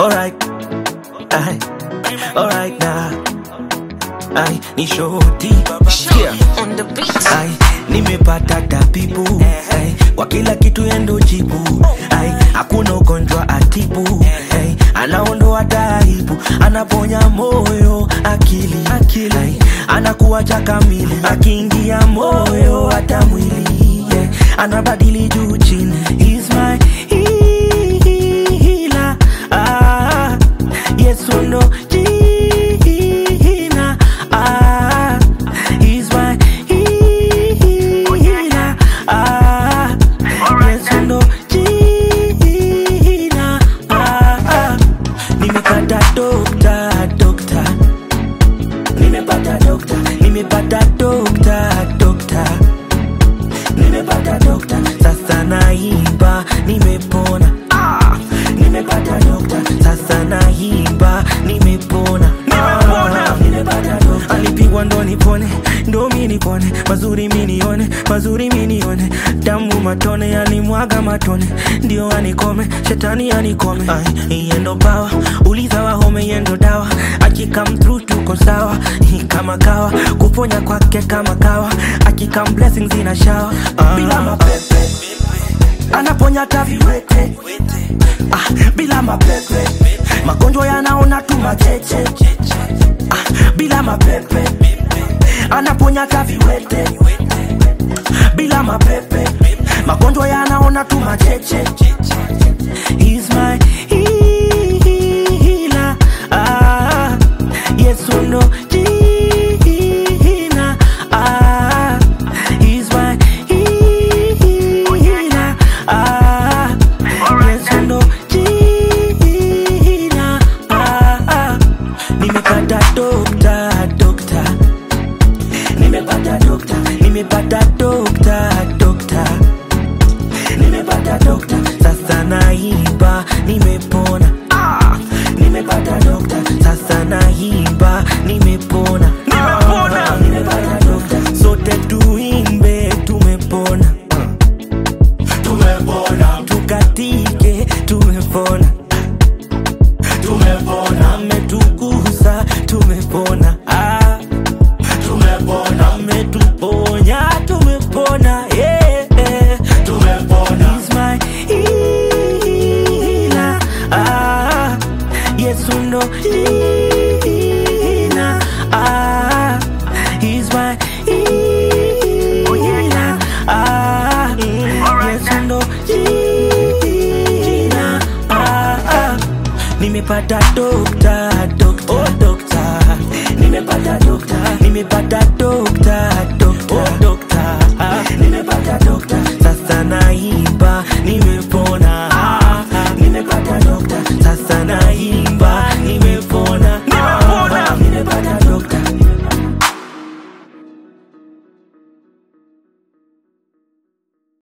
Alright, ay, alright now. Ay, ni shoti. Yeah. On the beat. Ay, nimepata tabibu ay, kwa kila kitu yendo jibu ay, hakuna ugonjwa atibu ay, anaondoa taibu, anaponya moyo, akili, akili ay, anakuacha kamili, akiingia moyo hata mwili yeah, anabadili juu chini, He's my healer ah, Yesu ndo jina ah, He's my healer ah, Yesu ndo jina ah, ah. Nimepata dokta dokta, nimepata dokta, nimepata dokta dokta, nimepata dokta, sasa naimba, nimepona ah, nimepata dokta, sasa naimba, nimepona ah, nimepata dokta, alipigwa ndo nipone, ndo mi nipone, mazuri mi nione, mazuri mi nione, damu matone, alimwaga matone, ndio anikome, shetani anikome, Ay, iye ndo pawa, uliza wahome, iye ndo dawa, akikam through tuko sawa, Hii kama kawa, kuponya kwake kama kawa, akikam blessings ina shawa, bila mapepe anaponya hata viwete ah, bila mapepe magonjwa yanaona tu macheche ah, bila mapepe anaponya hata viwete bila mapepe magonjwa yanaona tu macheche He's my healer ah, Yesu ndo jina ah, He's my healer ah, Yesu ndo jina ah, ah. Nimepata dokta dokta nimepata dokta nimepata dokta dokta nimepata dokta sasa naimba nimepona ah! nimepata dokta sasa naimba nimepona nimepona nimepata dokta sote tuimbe tumepona Ah. tumepona tukatike tumepona tumepona ametukuza tumepona ah tumepona ametuponya tumepona yeah, yeah. tumepona He's my healer ah Yesu ndo jina ah He's my healer ah Yesu ndo jina ah, ah. Nimepata dokta dokta oh, dokta nimepata dokta nimepata dokta dokta oh, dokta ah. nimepata dokta sasa naimba nime